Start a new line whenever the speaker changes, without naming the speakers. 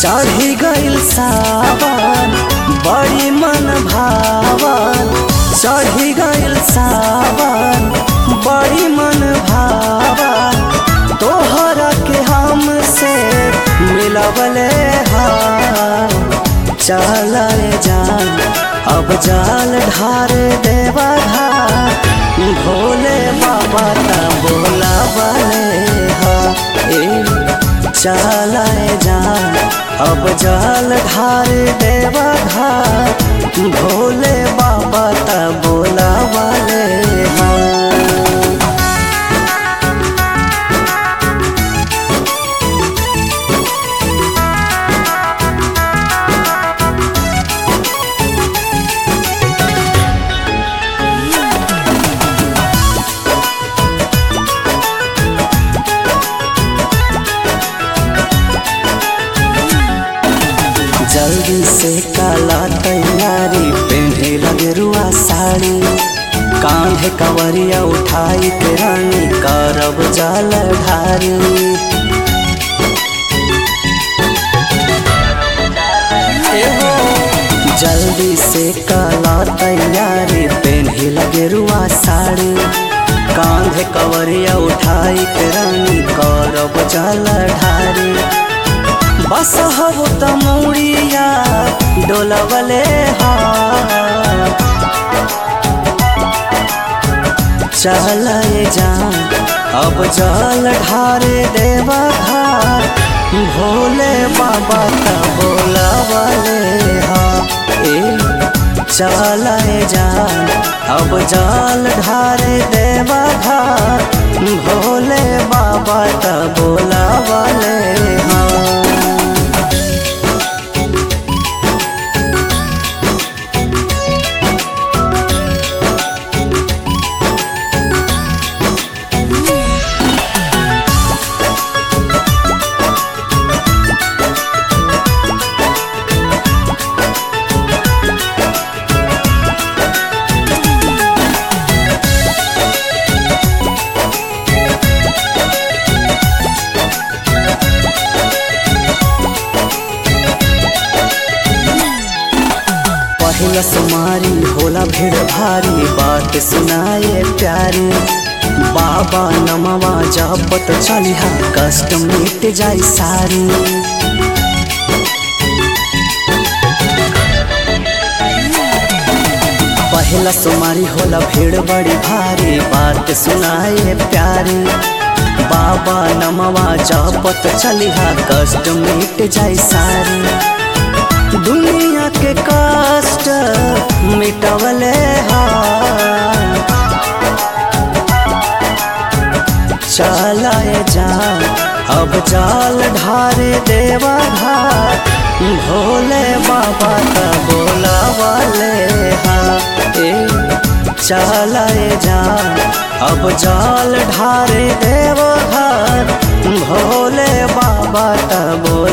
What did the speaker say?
चढ़ी गइल सावन बड़ी मन भावन चढ़ी गइल सावन बड़ी मन भावन तोहरा के हमसे मिलवले हाँ चलाए जान अब जाल ढार देवा घाट भोले बाबा ता बोला वाले हा ए चलाए जान अब जाल ढार देवा घाट भोले बाबा ता बोला वाले हा जल्दी से काला तैयारी पहने लगे रुआ साड़ी कांधे कवरिया उठाई के रानी करब जल ढारी जल्दी से काला तैयारी पहने लगे रुआ साड़ी कांधे कवरिया उठाई के रानी करब जल ढारी बस हब तमौड़िया डोलवले हा चलाए जान अब जल ढारे देवा घाट भोले बाबा का बोलवले हा ए चलाए जान अब जल ढारे देवा घाट भोले बाबा का बोलवले हा पहिला सुमारी होला भीड़ भारी बात सुनाए प्यारी बाबा नमवा जपत चलिहा कष्ट मिट जाई सारी पहिला सुमारी होला भीड़ बड़ी भारी बात सुनाए प्यारी बाबा नमवा जपत चलिहा कष्ट मिट जाई सारी दुनिया के कष्ट मिटवले हा चलाए जा अब जाल ढारे देवा घाट भोले बाबा का बोला वाले हा ए चलाए जा अब जाल ढारे देवा घाट भोले बाबा का बोला